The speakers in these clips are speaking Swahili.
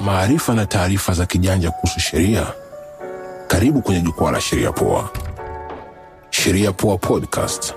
maarifa na taarifa za kijanja kuhusu sheria. Karibu kwenye jukwaa la Sheria Poa. Sheria Poa Podcast.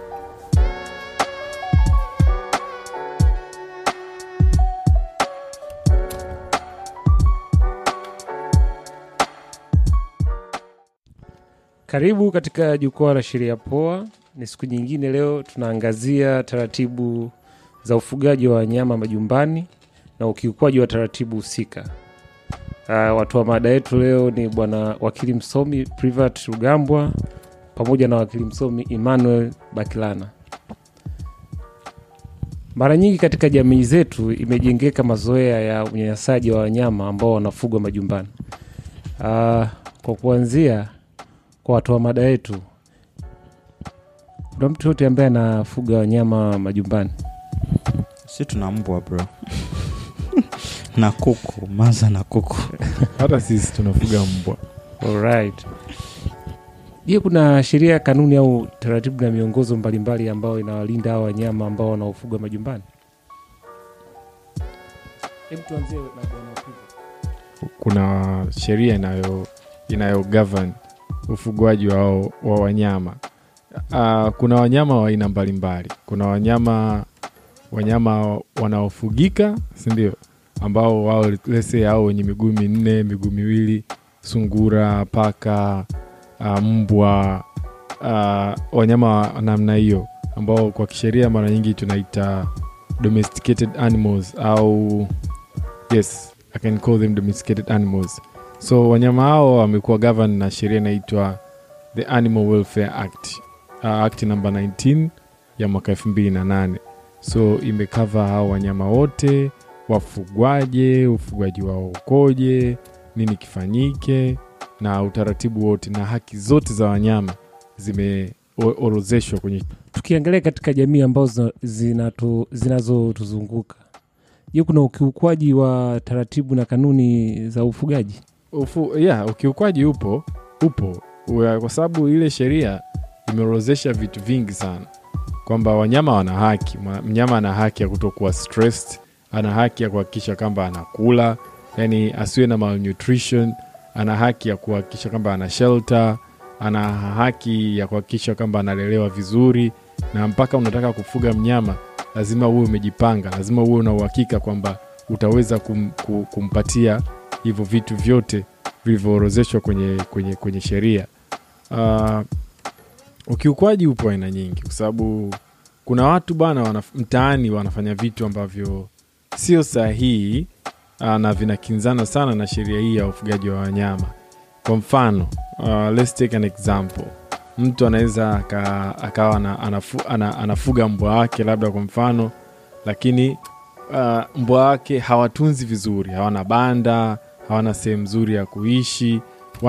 Karibu katika jukwaa la sheria poa. Ni siku nyingine, leo tunaangazia taratibu za ufugaji wa wanyama majumbani na ukiukwaji wa taratibu husika. Uh, watu wa mada yetu leo ni bwana wakili msomi Privat Rugambwa pamoja na wakili msomi Emmanuel Bakilana. Mara nyingi katika jamii zetu imejengeka mazoea ya unyanyasaji wa wanyama ambao wanafugwa majumbani. Uh, kwa kuanzia kwa watu wa mada yetu, kuna mtu yote ambaye anafuga wanyama majumbani? si tuna mbwa bro na kuku maza na kuku hata sisi tunafuga mbwa Alright. Je, kuna sheria, kanuni au taratibu na miongozo mbalimbali ambayo inawalinda hao wanyama ambao wanaofugwa majumbani? Hebu tuanzie na bwana Priva. kuna sheria inayo inayo govern ufugaji wa, wa wanyama uh, kuna wanyama wa aina mbalimbali kuna wanyama wanyama wanaofugika sindio ambao wao lese au wenye miguu minne miguu miwili sungura paka uh, mbwa uh, wanyama wa namna hiyo ambao kwa kisheria mara nyingi tunaita domesticated animals au yes i can call them domesticated animals so wanyama hao wamekuwa govern na sheria inaitwa the animal welfare act uh, act namba 19 ya mwaka 2008 so imekava hao wanyama wote wafugwaje ufugwaji wao ukoje nini kifanyike na utaratibu wote na haki zote za wanyama zimeorozeshwa kwenye Tukiangalia katika jamii ambazo zinatu- zinazotuzunguka, je, kuna ukiukwaji wa taratibu na kanuni za ufugaji? ufu, yeah, ukiukwaji upo upo Ua- kwa sababu ile sheria imeorozesha vitu vingi sana kwamba wanyama wana haki Mwa- mnyama ana haki ya kutokuwa stressed ana haki ya kuhakikisha kwamba anakula yani asiwe na malnutrition ana haki ya kuhakikisha kwamba ana shelter ana haki ya kuhakikisha kwamba analelewa vizuri na mpaka unataka kufuga mnyama lazima uwe umejipanga lazima uwe una uhakika kwamba utaweza kum, ku- kumpatia hivyo vitu vyote vilivyoorozeshwa kwenye, kwenye, kwenye sheria uh, ukiukwaji upo aina nyingi kwa sababu kuna watu bana wanaf, mtaani wanafanya vitu ambavyo sio sahihi uh, na vinakinzana sana na sheria hii ya ufugaji wa wanyama kwa mfano uh, let's take an example mtu anaweza aka- akawa ana, anafu, ana, anafuga mbwa wake labda kwa mfano lakini uh, mbwa wake hawatunzi vizuri hawana banda hawana sehemu nzuri ya kuishi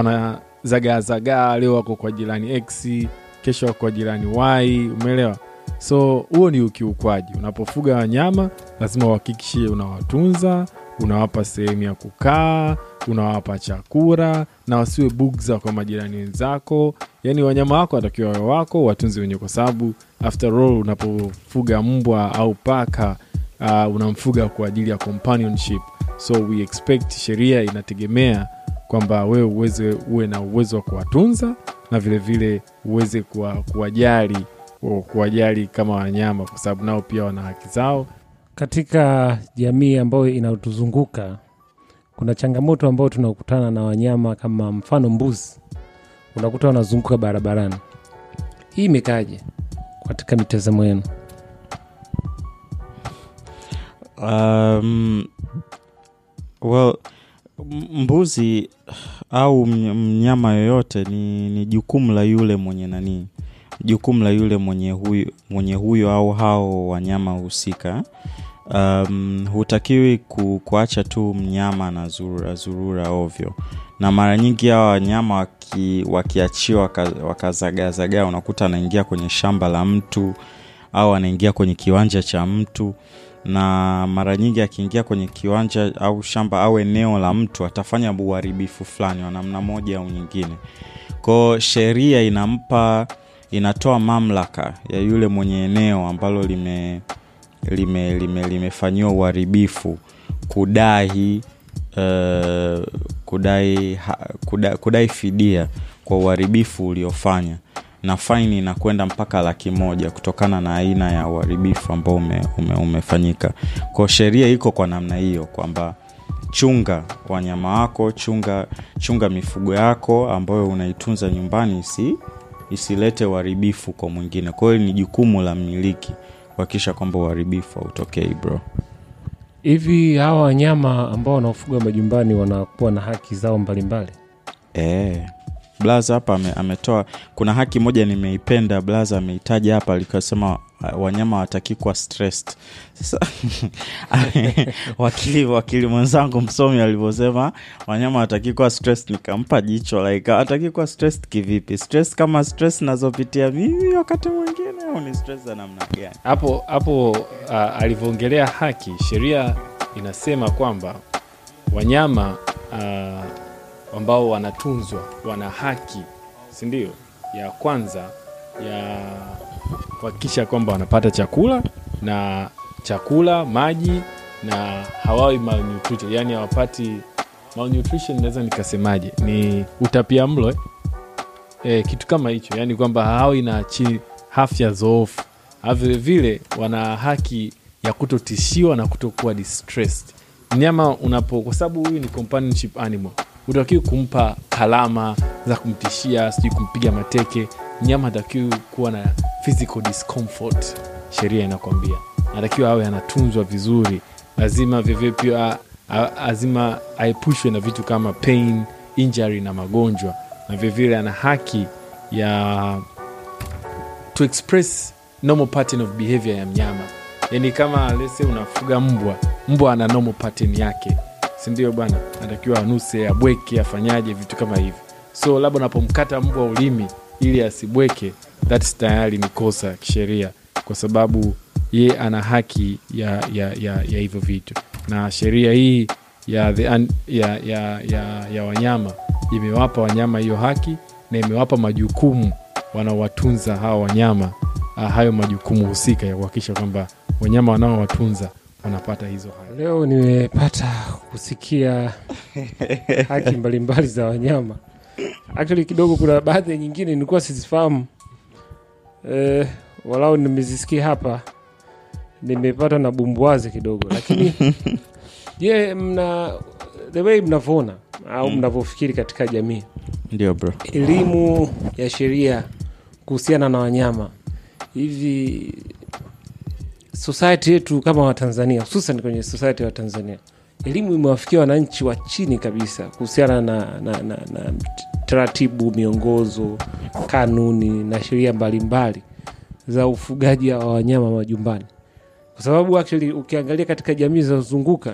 wanazagaazagaa leo wako kwa jirani x kesho wako kwa jirani y umeelewa so huo ni ukiukwaji unapofuga wanyama lazima uhakikishe unawatunza unawapa sehemu ya kukaa unawapa chakula na wasiwe bugza kwa majirani wenzako yaani wanyama wako watakiwa wawe wako watunzi wenyewe kwa sababu after all unapofuga mbwa au paka uh, unamfuga kwa ajili ya companionship so we expect sheria inategemea kwamba wewe uweze uwe na uwezo wa kuwatunza na vilevile vile uweze kuwa- kuwajali o, kuwajali kama wanyama kwa sababu nao pia wana haki zao Katika jamii ambayo inatuzunguka kuna changamoto ambayo tunakutana na wanyama kama mfano mbuzi, unakuta wanazunguka barabarani. Hii imekaje katika mitazamo yenu? um, well m- mbuzi au mny- mnyama yoyote ni, ni jukumu la yule mwenye nanii jukumu la yule mwenye huyo, mwenye huyo au hao wanyama husika um, hutakiwi ku, kuacha tu mnyama na zurura, zurura ovyo na mara nyingi hawa wanyama waki, wakiachiwa waka- wakazagaazagaa unakuta anaingia kwenye shamba la mtu au anaingia kwenye kiwanja cha mtu na mara nyingi akiingia kwenye kiwanja au shamba au eneo la mtu atafanya uharibifu fulani wa namna moja au nyingine kwao sheria inampa inatoa mamlaka ya yule mwenye eneo ambalo lime lime lime limefanyiwa uharibifu kudai uh, kudai, ha, kudai, kudai fidia kwa uharibifu uliofanya na faini inakwenda mpaka laki moja kutokana na aina ya uharibifu ambao ume, ume, umefanyika kwao sheria iko kwa namna hiyo kwamba chunga wanyama wako chunga chunga mifugo yako ambayo unaitunza nyumbani isi isilete uharibifu kwa mwingine kwa hiyo ni jukumu la mmiliki kuhakikisha kwamba uharibifu hautokei bro hivi hawa wanyama ambao wanaofuga majumbani wanakuwa na haki zao mbalimbali e. blaza hapa ame, ametoa kuna haki moja nimeipenda blaza ameitaja hapa likasema wanyama wataki kuwa stressed sasa wakili wakili mwenzangu msomi alivyosema wanyama wataki kuwa stressed nikampa jicho like wataki kuwa stressed kivipi stress kama stress nazopitia mimi wakati mwingine au ni stress za namna gani hapo hapo uh, alivyoongelea haki sheria inasema kwamba wanyama uh, ambao wanatunzwa wana haki sindio ya kwanza ya kuhakikisha kwamba wanapata chakula na chakula maji na hawawi malnutrition yani hawapati malnutrition naweza nikasemaje ni utapia mlo eh? E, kitu kama hicho yani kwamba hawawi na chi afya zoofu vilevile wana haki ya kutotishiwa na kutokuwa distressed mnyama unapo kwa sababu huyu ni companionship animal utakiwi kumpa kalama za kumtishia sijui kumpiga mateke mnyama atakiwi kuwa na physical discomfort sheria inakwambia anatakiwa awe anatunzwa vizuri lazima vivyo pia lazima aepushwe na vitu kama pain injury na magonjwa na vilevile ana haki ya to express normal pattern of behavior ya mnyama yani kama lese unafuga mbwa mbwa ana normal pattern yake sindio bwana anatakiwa anuse abweke afanyaje vitu kama hivi so labda unapomkata mbwa ulimi ili asibweke thats tayari ni kosa kisheria kwa sababu ye ana haki ya ya ya, ya hivyo vitu na sheria hii ya, the, ya, ya, ya, ya wanyama imewapa wanyama hiyo haki na imewapa majukumu wanaowatunza hawa wanyama uh, hayo majukumu husika ya kuhakikisha kwamba wanyama wanaowatunza wanapata hizo haki leo nimepata kusikia haki mbalimbali za wanyama actually kidogo kuna baadhi nyingine nilikuwa sizifahamu eh, walau nimezisikia hapa nimepata na bumbwazi kidogo lakini je mna the way mnavyoona au Mm. mnavyofikiri katika jamii ndio bro elimu ya sheria kuhusiana na wanyama hivi society yetu kama watanzania hususan kwenye society ya tanzania elimu imewafikia wananchi wa chini kabisa kuhusiana na, na, na, na taratibu miongozo kanuni na sheria mbalimbali za ufugaji wa wanyama majumbani kwa sababu actually ukiangalia katika jamii zinazozunguka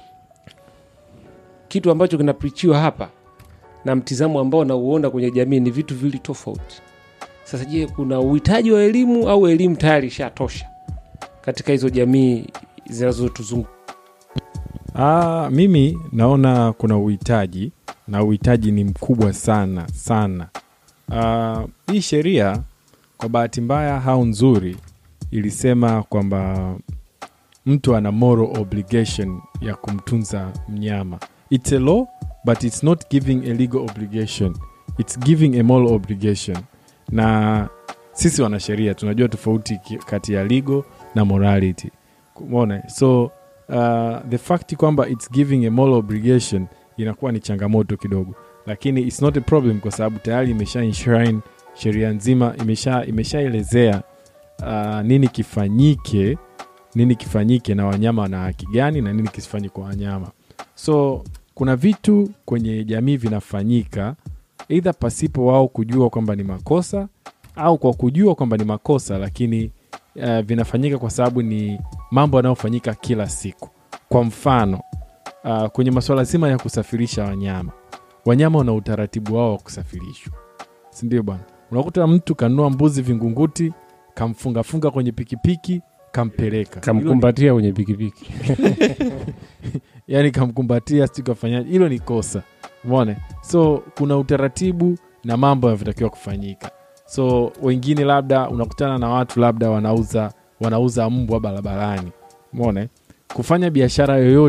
kitu ambacho kinaprichiwa hapa na mtizamo ambao nauona kwenye jamii ni vitu vili tofauti sasa je kuna uhitaji wa elimu au elimu tayari ishatosha katika hizo jamii zinazotuzunguka Ah, mimi naona kuna uhitaji na uhitaji ni mkubwa sana sana. Ah, hii sheria kwa bahati mbaya au nzuri ilisema kwamba mtu ana moral obligation ya kumtunza mnyama. It's a law but it's not giving a legal obligation. It's giving a moral obligation. Na sisi wanasheria tunajua tofauti ki- kati ya legal na morality. Umeona? So uh, the fact kwamba its giving a moral obligation inakuwa ni changamoto kidogo lakini its not a problem kwa sababu tayari imesha enshrine sheria nzima imesha imeshaelezea uh, nini kifanyike nini kifanyike na wanyama wana haki gani na nini kisifanyike kwa wanyama so kuna vitu kwenye jamii vinafanyika eidha pasipo wao kujua kwamba ni makosa au kwa kujua kwamba ni makosa lakini uh, vinafanyika kwa sababu ni mambo yanayofanyika kila siku kwa mfano uh, kwenye masuala zima ya kusafirisha wanyama wanyama wana utaratibu wao wa kusafirishwa sindio bwana unakuta mtu kanunua mbuzi vingunguti kamfungafunga kwenye pikipiki kampeleka Hilo ni- kamkumbatia kwenye pikipiki yani kamkumbatia sijui kafanyaje hilo ni kosa umeona so kuna utaratibu na mambo yanavyotakiwa kufanyika so wengine labda unakutana na watu labda wanauza wanauza mbwa barabarani umeona kufanya biashara yoyote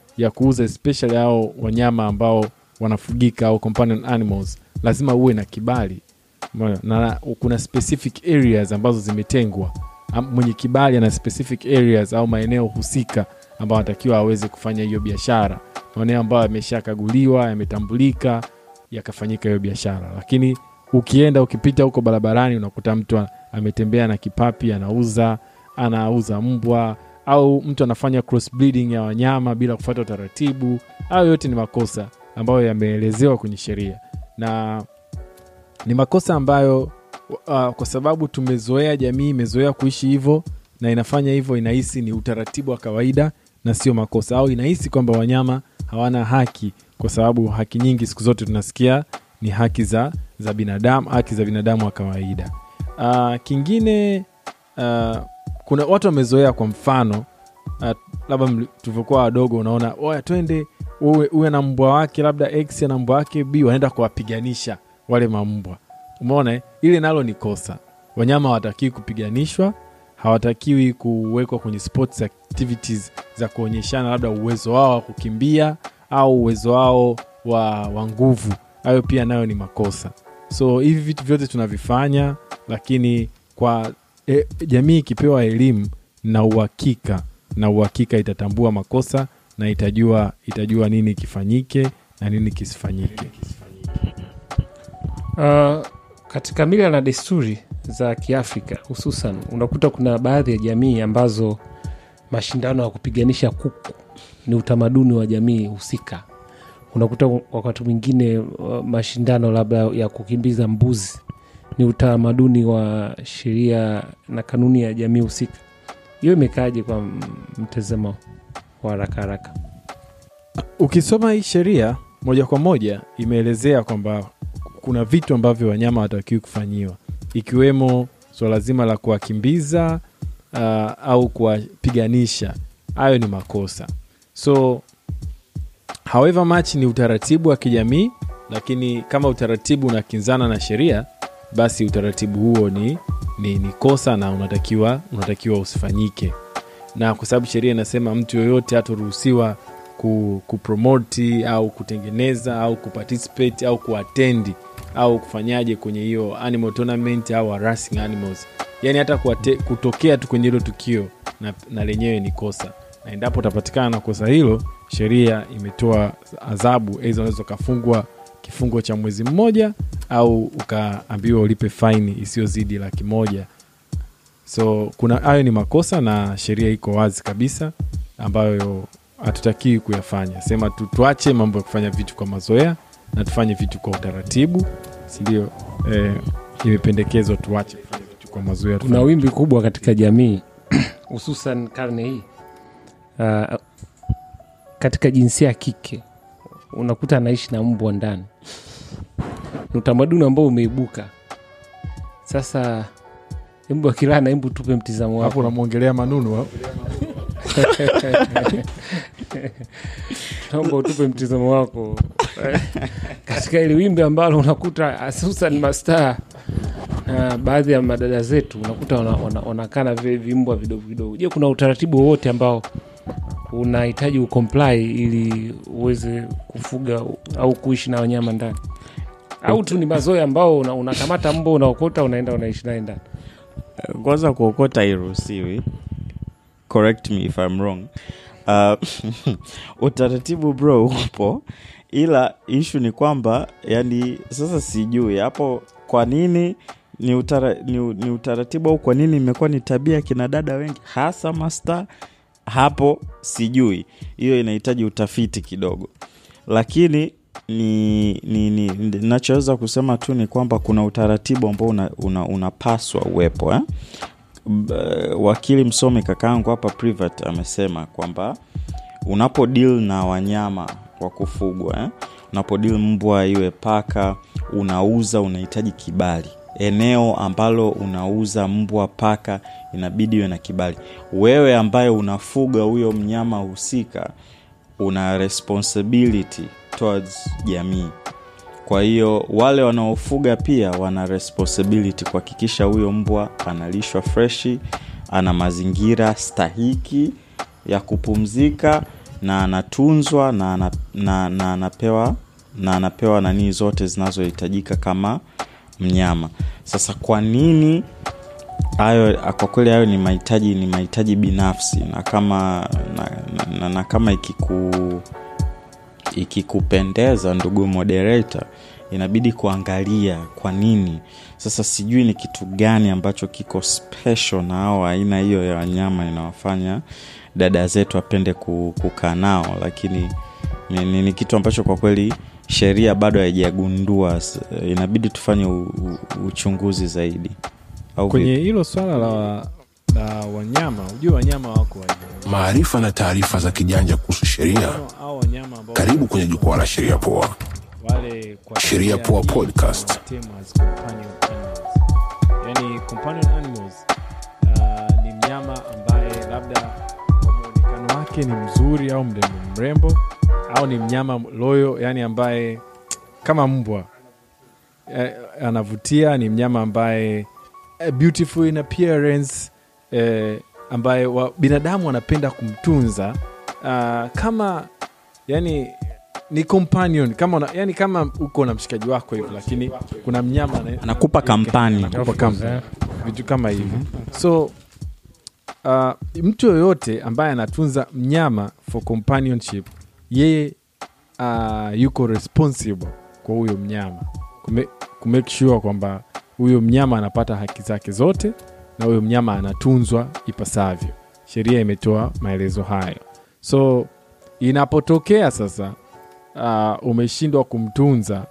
ya kuuza especially hao wanyama ambao wanafugika au companion animals lazima uwe na kibali Umeona? na kuna specific areas ambazo zimetengwa Am- mwenye kibali ana specific areas au maeneo husika ambayo anatakiwa aweze kufanya hiyo biashara maeneo ambayo yameshakaguliwa yametambulika yakafanyika hiyo biashara lakini ukienda ukipita huko barabarani unakuta mtu a- ametembea na kipapi anauza anauza mbwa au mtu anafanya cross breeding ya wanyama bila kufuata utaratibu hayo yote ni makosa ambayo yameelezewa kwenye sheria na ni makosa ambayo uh, kwa sababu tumezoea jamii imezoea kuishi hivyo na inafanya hivyo inahisi ni utaratibu wa kawaida na sio makosa au inahisi kwamba wanyama hawana haki kwa sababu haki nyingi siku zote tunasikia ni haki za, za binadamu haki za binadamu wa kawaida uh, kingine uh, kuna watu wamezoea kwa mfano uh, labda mli- tulivyokuwa wadogo unaona oya twende uwe, uwe na mbwa wake labda x na mbwa wake b wanaenda kuwapiganisha wale mambwa umeona eh? ile nalo ni kosa wanyama hawatakiwi kupiganishwa hawatakiwi kuwekwa kwenye sports activities za kuonyeshana labda uwezo wao wa kukimbia au uwezo wao wa, wa nguvu hayo pia nayo ni makosa so hivi vitu vyote tunavifanya lakini kwa e, jamii ikipewa elimu na uhakika na uhakika itatambua makosa na itajua itajua nini kifanyike na nini kisifanyike Uh, katika mila na desturi za Kiafrika hususan, unakuta kuna baadhi ya jamii ambazo mashindano ya kupiganisha kuku ni utamaduni wa jamii husika. Unakuta wakati mwingine uh, mashindano labda ya kukimbiza mbuzi ni utamaduni wa sheria na kanuni ya jamii husika. Hiyo imekaaje kwa m- mtazamo wa haraka haraka? ukisoma hii sheria moja kwa moja imeelezea kwamba kuna vitu ambavyo wanyama hawatakiwi kufanyiwa ikiwemo swala zima la kuwakimbiza uh, au kuwapiganisha hayo ni makosa so however much ni utaratibu wa kijamii lakini kama utaratibu unakinzana na sheria basi utaratibu huo ni, ni, ni kosa na unatakiwa unatakiwa usifanyike na kwa sababu sheria inasema mtu yoyote hatoruhusiwa ku, kupromoti au kutengeneza au kuparticipate au kuatendi au kufanyaje kwenye hiyo animal tournament au harassing animals yani hata kuate, kutokea tu kwenye hilo tukio na, na lenyewe ni kosa na endapo utapatikana na kosa hilo sheria imetoa adhabu aidha unaweza ukafungwa kifungo cha mwezi mmoja au ukaambiwa ulipe faini isiyozidi laki moja so kuna hayo ni makosa na sheria iko wazi kabisa ambayo hatutakiwi kuyafanya sema tu, tuache mambo ya kufanya vitu kwa mazoea na tufanye vitu kwa utaratibu sindio eh, imependekezwa tuache kufanya vitu kwa mazoea kuna tufanye wimbi kubwa katika jamii hususan karne hii uh, katika jinsia ya kike unakuta anaishi na mbwa ndani ni utamaduni ambao umeibuka sasa embu akilana embu tupe mtizamo hapo wako unamwongelea manunu au? naomba utupe mtizamo wako katika ili wimbi ambalo unakuta hususan mastaa na baadhi ya madada zetu unakuta wanakaa wana, wanakaa na vi- vimbwa vidogo vidogo je kuna utaratibu wowote ambao unahitaji ucomply ili uweze kufuga au kuishi na wanyama ndani au tu ni mazoea ambao una- unakamata mbwa unaokota unaenda unaishi naye ndani kwanza kuokota hairuhusiwi correct me if I'm wrong uh, utaratibu bro upo ila ishu ni kwamba yani sasa sijui hapo kwa nini ni, utara, ni, ni utaratibu au kwa nini imekuwa ni tabia ya kina dada wengi hasa masta hapo sijui hiyo inahitaji utafiti kidogo lakini ni, ni, ni nachoweza kusema tu ni kwamba kuna utaratibu ambao unapaswa una, unapaswa uwepo eh? B- wakili msomi kakaangu hapa privat amesema kwamba unapo deal na wanyama wa kufugwa eh? unapo deal mbwa iwe paka unauza unahitaji kibali eneo ambalo unauza mbwa paka inabidi iwe na kibali wewe ambaye unafuga huyo mnyama husika una responsibility towards jamii kwa hiyo wale wanaofuga pia wana responsibility kuhakikisha huyo mbwa analishwa freshi ana mazingira stahiki ya kupumzika na anatunzwa na, ana- na, na anapewa na anapewa nanii zote zinazohitajika kama mnyama sasa kwa nini hayo kwa kweli hayo ni mahitaji ni mahitaji binafsi na kama na, na, na, na kama ikiku ikikupendeza ndugu moderator inabidi kuangalia kwa nini sasa sijui ni kitu gani ambacho kiko special na au aina hiyo ya wanyama inawafanya dada zetu apende ku- kukaa nao lakini ni, ni, ni kitu ambacho kwa kweli sheria bado haijagundua S- inabidi tufanye u, u, uchunguzi zaidi au kwenye vipi? hilo swala la, la wanyama ujue wanyama wako wa aina nyingi. Maarifa na taarifa za kijanja kuhusu sheria. Mfano, hao wanyama ambao Karibu kwenye jukwaa la Sheria Poa. wale kwa Sheria Poa hii Podcast. wanatemu as companion animals. Yani companion animals uh, ni mnyama ambaye labda kwa muonekano wake ni mzuri au mrembo mrembo au ni mnyama loyo yani ambaye kama mbwa eh, anavutia ni mnyama ambaye eh, beautiful in appearance eh, ambaye wa, binadamu wanapenda kumtunza uh, kama yani ni companion kama una, yani kama uko na mshikaji wako hivi lakini kuna mnyama ana- anakupa kampani Anakupa company. vitu kama hivi so uh, mtu yoyote ambaye anatunza mnyama for companionship yeye uh, yuko responsible kwa huyo mnyama Kume, kumake sure kwamba huyo mnyama anapata haki zake zote na huyo mnyama anatunzwa ipasavyo sheria imetoa maelezo hayo so inapotokea sasa uh, umeshindwa kumtunza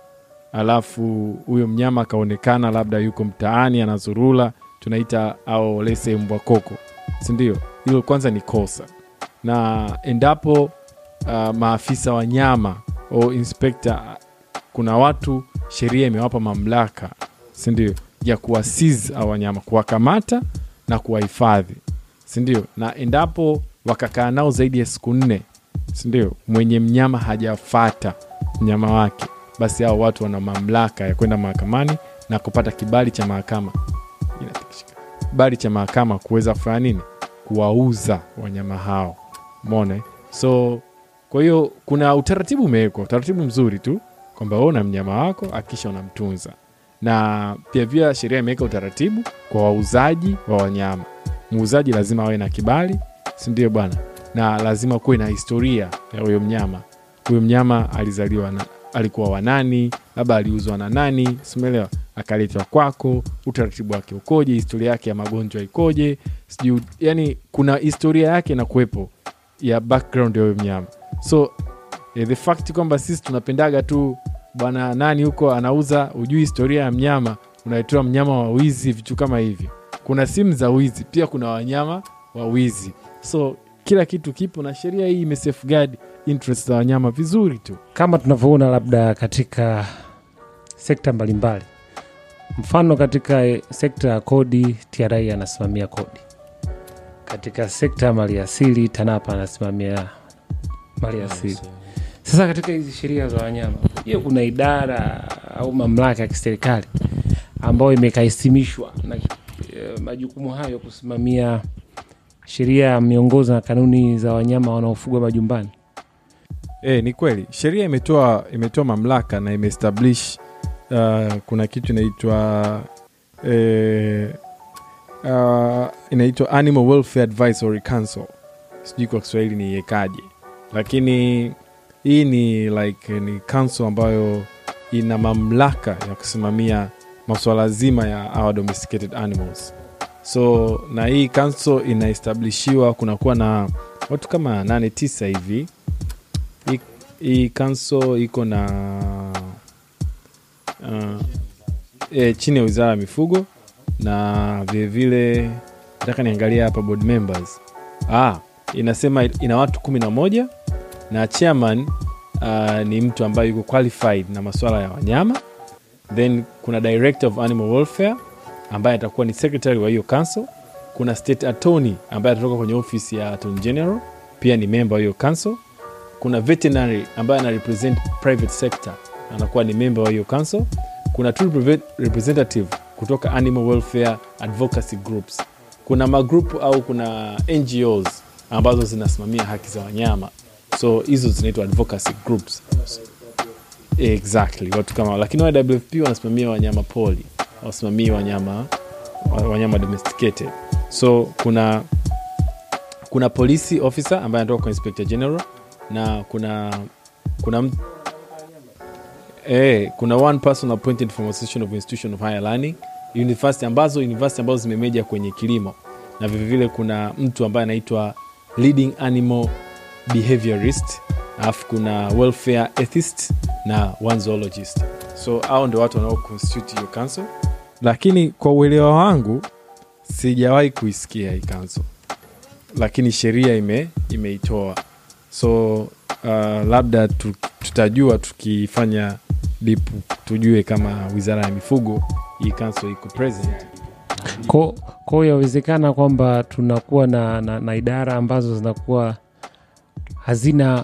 alafu huyo mnyama akaonekana labda yuko mtaani anazurula tunaita au lese mbwa koko sindio hilo kwanza ni kosa na endapo uh, maafisa wa nyama au inspekta kuna watu sheria imewapa mamlaka sindio ya kuwasiz au wanyama kuwakamata na kuwahifadhi sindio na endapo wakakaa nao zaidi ya siku nne sindio mwenye mnyama hajafata mnyama wake basi hao watu wana mamlaka ya kwenda mahakamani na kupata kibali cha mahakama Inatikishika. kibali cha mahakama kuweza kufanya nini kuwauza wanyama hao mona eh? so kwa hiyo kuna utaratibu umewekwa utaratibu mzuri tu kwamba wewe una mnyama wako akisha unamtunza na pia pia sheria imeweka utaratibu kwa wauzaji wa wanyama muuzaji lazima awe na kibali sindio bwana na lazima kuwe na historia ya huyo mnyama huyo mnyama alizaliwa na alikuwa wanani labda aliuzwa na nani simeelewa akaletwa kwako utaratibu wake ukoje historia yake ya magonjwa ikoje sijui yani kuna historia yake na kuwepo ya background ya huyo mnyama so eh, the fact kwamba sisi tunapendaga tu bwana nani huko anauza ujui historia ya mnyama unaitoa mnyama wa wizi vitu kama hivyo kuna simu za wizi pia kuna wanyama wa wizi so kila kitu kipo na sheria hii imesafeguard interest za wanyama vizuri tu kama tunavyoona labda katika sekta mbalimbali mfano katika eh, sekta ya kodi tra anasimamia kodi katika sekta ya maliasili tanapa anasimamia maliasili sasa katika hizi sheria za wanyama je kuna idara au mamlaka ya kiserikali ambayo imekaisimishwa na eh, majukumu hayo kusimamia sheria miongozo na kanuni za wanyama wanaofugwa majumbani E, ni kweli sheria imetoa imetoa mamlaka na imeestablish uh, kuna kitu inaitwa eh, uh, inaitwa Animal Welfare Advisory Council. Sijui kwa Kiswahili ni iekaje, lakini hii ni like ni council ambayo ina mamlaka ya kusimamia masuala zima ya our domesticated animals. So na hii council inaestablishiwa, kunakuwa na watu kama nane tisa hivi hii- hii kanso iko na uh, e, chini ya wizara ya mifugo na vilevile nataka niangalia hapa board members ah, inasema ina watu kumi na moja na chairman uh, ni mtu ambaye yuko qualified na masuala ya wanyama then kuna director of animal welfare ambaye atakuwa ni secretary wa hiyo council kuna state attorney ambaye atatoka kwenye ofisi ya attorney general pia ni member wa hiyo council kuna veterinary ambaye ana represent private sector anakuwa ni member wa hiyo council kuna two repre- representative kutoka animal welfare advocacy groups kuna magrupu au kuna ngos ambazo zinasimamia haki za wanyama so hizo zinaitwa advocacy groups exactly watu kama lakini wfp wanasimamia wanyama poli wasimamii wanyama wanyama domesticated so kuna kuna police officer ambaye anatoka kwa inspector general na kuna kuna m- eh, kuna one person appointed from association of institution of higher learning university ambazo university ambazo zimemeja kwenye kilimo na vilevile kuna mtu ambaye anaitwa leading animal behaviorist alafu kuna welfare ethist na one zoologist so hao ndio watu wanao constitute hiyo council lakini kwa uelewa wangu sijawahi kuisikia hii council lakini sheria ime imeitoa so uh, labda tu, tutajua tukifanya dipu tujue kama wizara ya mifugo hii council iko present Ko- kwa hiyo yawezekana kwamba tunakuwa na, na, na idara ambazo zinakuwa hazina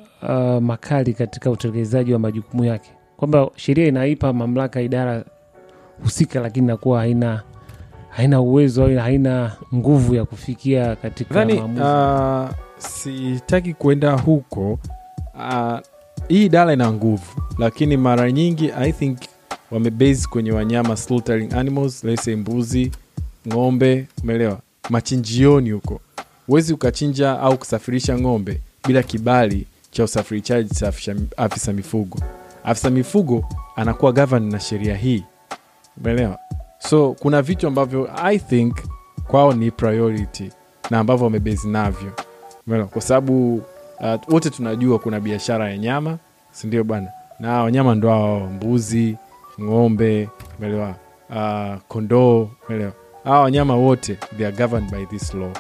uh, makali katika utekelezaji wa majukumu yake, kwamba sheria inaipa mamlaka idara husika, lakini inakuwa haina haina uwezo au haina nguvu ya kufikia katika nadhani maamuzi. uh, sitaki kuenda huko uh, hii idara ina nguvu lakini mara nyingi i think wamebase kwenye wanyama slaughtering animals let's say mbuzi ng'ombe umeelewa machinjioni huko huwezi ukachinja au kusafirisha ng'ombe bila kibali cha usafirishaji cha afisa, afisa mifugo afisa mifugo anakuwa govern na sheria hii umeelewa so kuna vitu ambavyo i think kwao ni priority na ambavyo wamebezi navyo Umeelewa? kwa sababu uh, wote tunajua kuna biashara ya nyama sindio bwana na wanyama ndo hao mbuzi ng'ombe umeelewa uh, kondoo umeelewa hawa wanyama wote they are governed by this law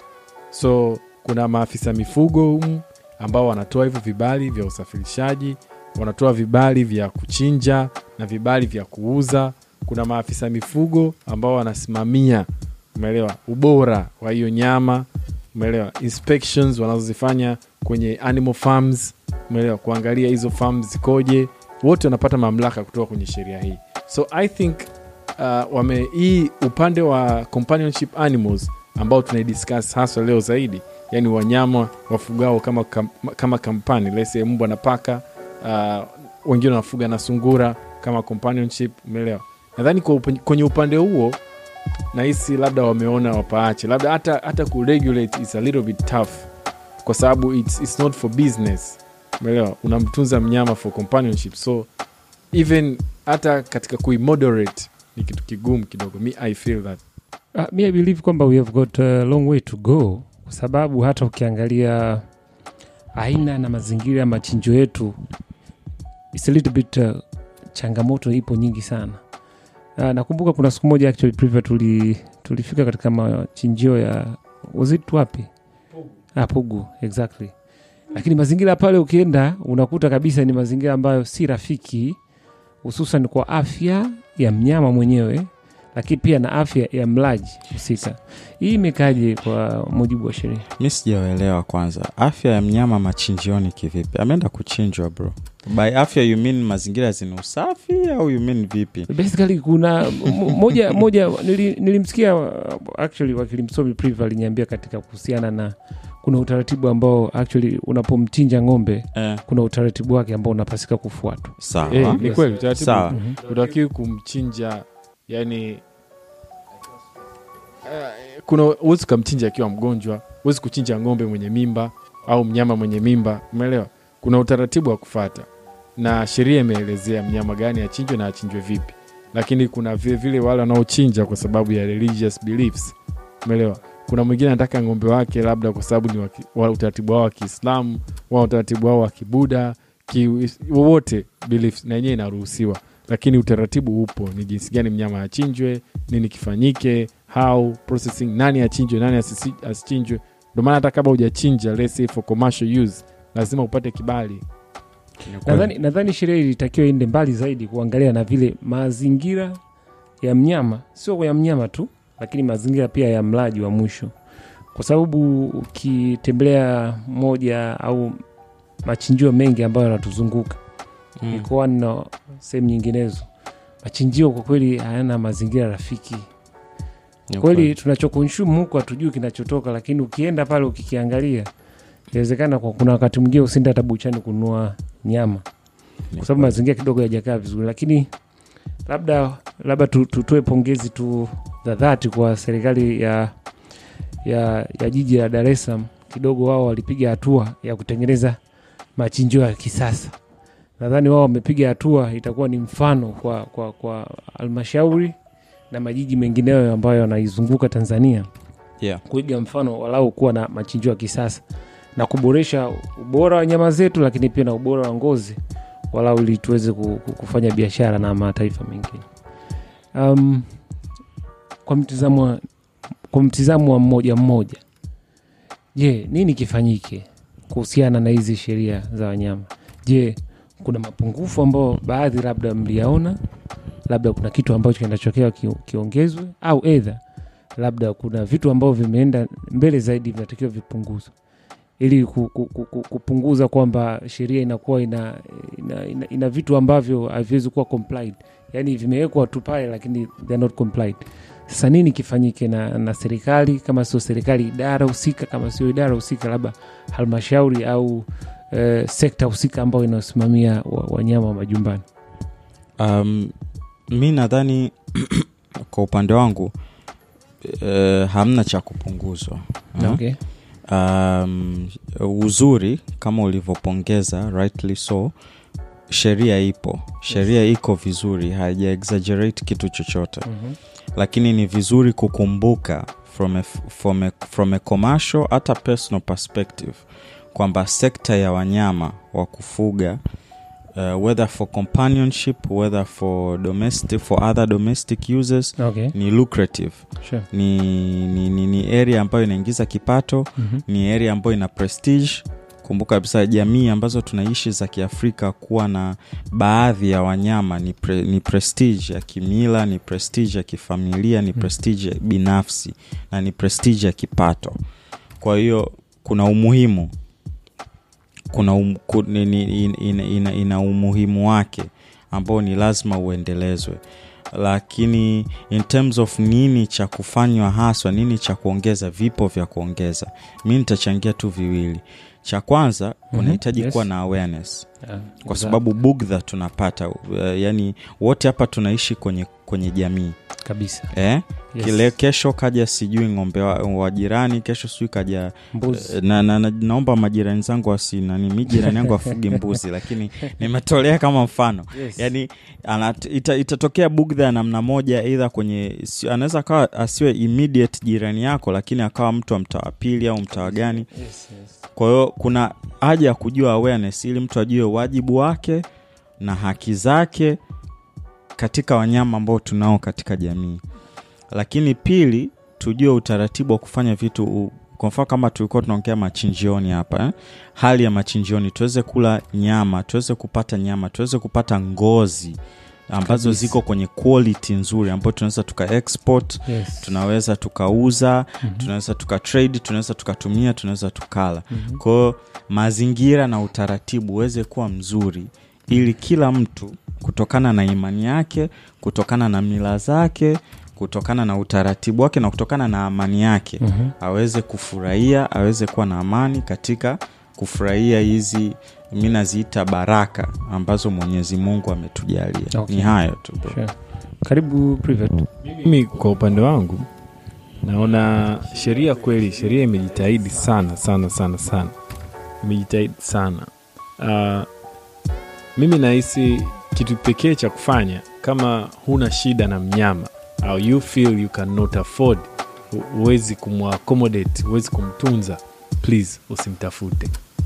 so kuna maafisa mifugo humu ambao wanatoa hivyo vibali vya usafirishaji wanatoa vibali vya kuchinja na vibali vya kuuza kuna maafisa mifugo ambao wanasimamia umeelewa ubora wa hiyo nyama umeelewa inspections wanazozifanya kwenye animal farms umeelewa kuangalia hizo farms zikoje wote wanapata mamlaka kutoka kwenye sheria hii so i think uh, wame hii upande wa companionship animals ambao tunaidiscuss haswa leo zaidi yani wanyama wafugao kama, kam, kama kampani lese mbwa na paka uh, wengine wanafuga na sungura kama companionship umeelewa nadhani kwa upa- kwenye upande huo nahisi labda wameona wapaache labda hata hata kuregulate is a little bit tough kwa sababu it's, it's not for business umeelewa unamtunza mnyama for companionship so even hata katika kuimoderate ni kitu kigumu kidogo mi i feel that Uh, mi I believe kwamba we have got a long way to go, kwa sababu hata ukiangalia aina na mazingira ya machinjo yetu it's a little bit uh, changamoto ipo nyingi sana. Uh, nakumbuka kuna siku moja actually Priva tuli, tulifika katika machinjio ya was it wapi? Ah, Pugu, exactly. Lakini mazingira pale ukienda unakuta kabisa ni mazingira ambayo si rafiki, hususan kwa afya ya mnyama mwenyewe lakini pia na afya ya mlaji husika. Hii imekaje kwa mujibu wa sheria? mi sijawaelewa kwanza afya ya mnyama machinjioni kivipi ameenda kuchinjwa bro by afya you mean mazingira zina usafi au you mean vipi Basically kuna m- moja moja nili, nilimsikia uh, actually wakili msomi Priva aliniambia katika kuhusiana na kuna utaratibu ambao actually unapomchinja ng'ombe eh, kuna utaratibu wake ambao unapasika kufuatwa. sawa Eh, ni kweli utaratibu sawa utakiwi kumchinja yani uh, kuna huwezi ukamchinja akiwa mgonjwa huwezi kuchinja ng'ombe mwenye mimba au mnyama mwenye mimba umeelewa kuna utaratibu wa kufata na sheria imeelezea mnyama gani achinjwe na achinjwe vipi lakini kuna vile vile wale wanaochinja kwa sababu ya religious beliefs umeelewa kuna mwingine anataka ng'ombe wake labda kwa sababu ni waki, wa utaratibu wao wa kiislamu wa utaratibu wao wa kibuda ki, wowote beliefs na yenyewe inaruhusiwa lakini utaratibu upo ni jinsi gani mnyama achinjwe nini kifanyike how processing nani achinjwe nani asisi- asichinjwe ndio maana hata kama hujachinja let's say for commercial use lazima upate kibali Nadhani nadhani sheria ilitakiwa iende mbali zaidi kuangalia na vile mazingira ya mnyama, sio ya mnyama tu, lakini mazingira pia ya mlaji wa mwisho, kwa sababu ukitembelea moja au machinjio mengi ambayo yanatuzunguka Mm. mikoani na sehemu nyinginezo, machinjio kwa kweli hayana mazingira rafiki. Ni Kweli kweli. tunachokonsumu huko hatujui kinachotoka, lakini ukienda pale ukikiangalia inawezekana kwa kuna wakati mwingine usiende hata buchani kununua nyama kwa sababu mazingira kidogo yajakaa vizuri lakini labda labda tu- tutoe pongezi tu za dhati kwa serikali ya ya, ya jiji la dar es salaam kidogo wao walipiga hatua ya kutengeneza machinjio ya kisasa nadhani wao wamepiga hatua itakuwa ni mfano kwa kwa kwa halmashauri na majiji mengineyo ambayo yanaizunguka tanzania yeah. kuiga mfano walau kuwa na machinjio ya kisasa na kuboresha ubora wa nyama zetu lakini pia na ubora wa ngozi walau ili tuweze ku- ku- kufanya biashara na mataifa mengine um, kwa mtizamo wa- kwa mtizamo wa mmoja mmoja je nini kifanyike kuhusiana na hizi sheria za wanyama je kuna mapungufu ambayo baadhi labda mliyaona labda kuna kitu ambacho kinachokea ki, kiongezwe au edha labda kuna vitu ambavyo vimeenda mbele zaidi vinatakiwa vipunguzwe ili ku, ku, ku, ku, kupunguza kwamba sheria inakuwa ina, ina, ina, ina vitu ambavyo haviwezi kuwa complied yaani vimewekwa tu pale lakini they are not complied sasa nini kifanyike na, na serikali kama sio serikali idara husika kama sio idara husika labda halmashauri au eh, sekta husika ambayo inayosimamia wa- wanyama wa majumbani um, mi nadhani kwa upande wangu uh, hamna cha kupunguzwa uh, okay. um, uzuri kama ulivyopongeza rightly so sheria ipo sheria iko vizuri haija exaggerate kitu chochote mm-hmm. lakini ni vizuri kukumbuka from a, from a, from a commercial hata personal perspective kwamba sekta ya wanyama wa kufuga uh, whether for companionship whether for domestic for other domestic uses okay. ni lucrative sure. ni, ni, ni, ni area ambayo inaingiza kipato mm-hmm. ni area ambayo ina prestige kumbuka kabisa jamii ambazo tunaishi za kiafrika kuwa na baadhi ya wanyama ni, pre, ni prestige ya kimila ni prestige ya kifamilia ni prestige binafsi na ni prestige ya kipato kwa hiyo kuna umuhimu kuna um, ku, ni, ni, in, ina, ina, ina umuhimu wake ambao ni lazima uendelezwe lakini in terms of nini cha kufanywa haswa nini cha kuongeza vipo vya kuongeza mi nitachangia tu viwili cha kwanza kunahitaji yes. kuwa na awareness Ah, kwa za- sababu bugdha tunapata uh, yani wote hapa tunaishi kwenye kwenye jamii kabisa eh? Yes. kile kesho kaja sijui ng'ombe wa, wa jirani kesho sijui kaja mbuzi Eh, na, na, na, naomba majirani zangu wasi nani mi jirani yangu afuge mbuzi lakini nimetolea kama mfano yes. yani anat, ita, itatokea bugdha ya namna moja eidha kwenye si- anaweza akawa asiwe immediate jirani yako lakini akawa mtu wa mtaa wa pili au mtaa wa gani yes, yes. kwa hiyo kuna haja ya kujua awareness ili mtu ajue wajibu wake na haki zake katika wanyama ambao tunao katika jamii lakini pili tujue utaratibu wa kufanya vitu u- kwa mfano kama tulikuwa tunaongea machinjioni hapa eh? hali ya machinjioni tuweze kula nyama tuweze kupata nyama tuweze kupata ngozi ambazo Kabisa. ziko kwenye quality nzuri ambayo tunaweza tuka export Yes. tunaweza tukauza Mhm. tunaweza tukatrade tunaweza tukatumia tunaweza tukala Mhm. kwao mazingira na utaratibu uweze kuwa mzuri ili kila mtu kutokana na imani yake kutokana na mila zake kutokana na utaratibu wake na kutokana na amani yake Mhm. aweze kufurahia aweze kuwa na amani katika kufurahia hizi mi naziita baraka ambazo mwenyezi mungu ametujalia Okay. ni hayo tu bro. Sure. karibu private mimi kwa upande wangu naona sheria kweli sheria imejitahidi sana sana sana sana imejitahidi sana uh, mimi nahisi kitu pekee cha kufanya kama huna shida na mnyama au you feel you cannot afford hu- huwezi kumwaccommodate huwezi kumtunza please usimtafute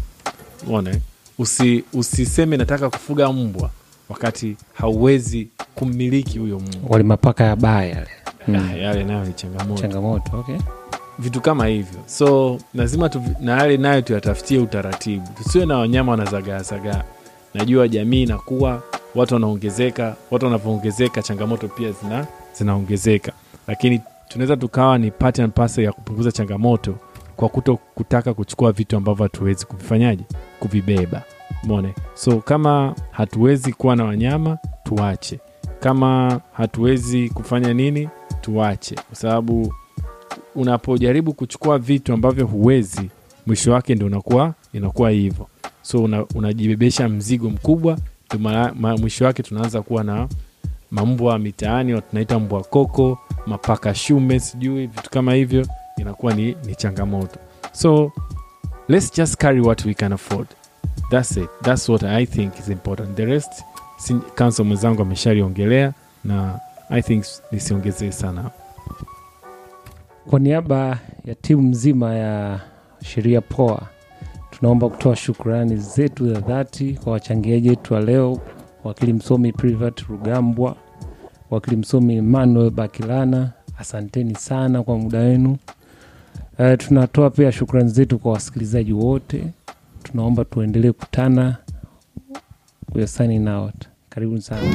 ona eh? Usi, usiseme nataka kufuga mbwa wakati hauwezi kummiliki huyo mbwa wale mapaka ya baa yale Mm. Ah, yale nayo ni changamoto changamoto okay. vitu kama hivyo so lazima tu, na yale nayo tuyatafutie utaratibu tusiwe na wanyama wanazagaazagaa najua jamii inakuwa watu wanaongezeka watu wanavyoongezeka changamoto pia zina zinaongezeka lakini tunaweza tukawa ni part and parcel ya kupunguza changamoto kwa kuto kutaka kuchukua vitu ambavyo hatuwezi kuvifanyaje kuvibeba mone so kama hatuwezi kuwa na wanyama tuache kama hatuwezi kufanya nini tuache kwa sababu unapojaribu kuchukua vitu ambavyo huwezi mwisho wake ndo unakuwa inakuwa hivyo so una, unajibebesha mzigo mkubwa ndo mara- ma- mwisho wake tunaanza kuwa na mambwa mitaani tunaita mbwa koko mapaka shume sijui vitu kama hivyo inakuwa ni, ni changamoto so let's just carry what we can afford that's it that's what i think is important the rest si- council mwenzangu ameshaliongelea na i think nisiongezee sana Kwa niaba ya timu nzima ya Sheria Poa, tunaomba kutoa shukrani zetu za dhati kwa wachangiaji wetu wa leo, wakili msomi Privat Rugambwa, wakili msomi Emmanuel Bakilana, asanteni sana kwa muda wenu. Uh, tunatoa pia shukrani zetu kwa wasikilizaji wote, tunaomba tuendelee kutana. We are signing out. Karibuni sana.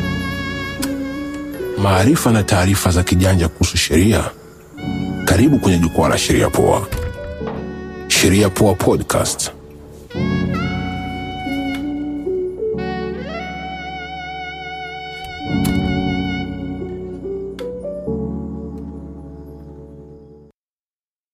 maarifa na taarifa za kijanja kuhusu sheria. Karibu kwenye jukwaa la Sheria Poa. Sheria Poa Podcast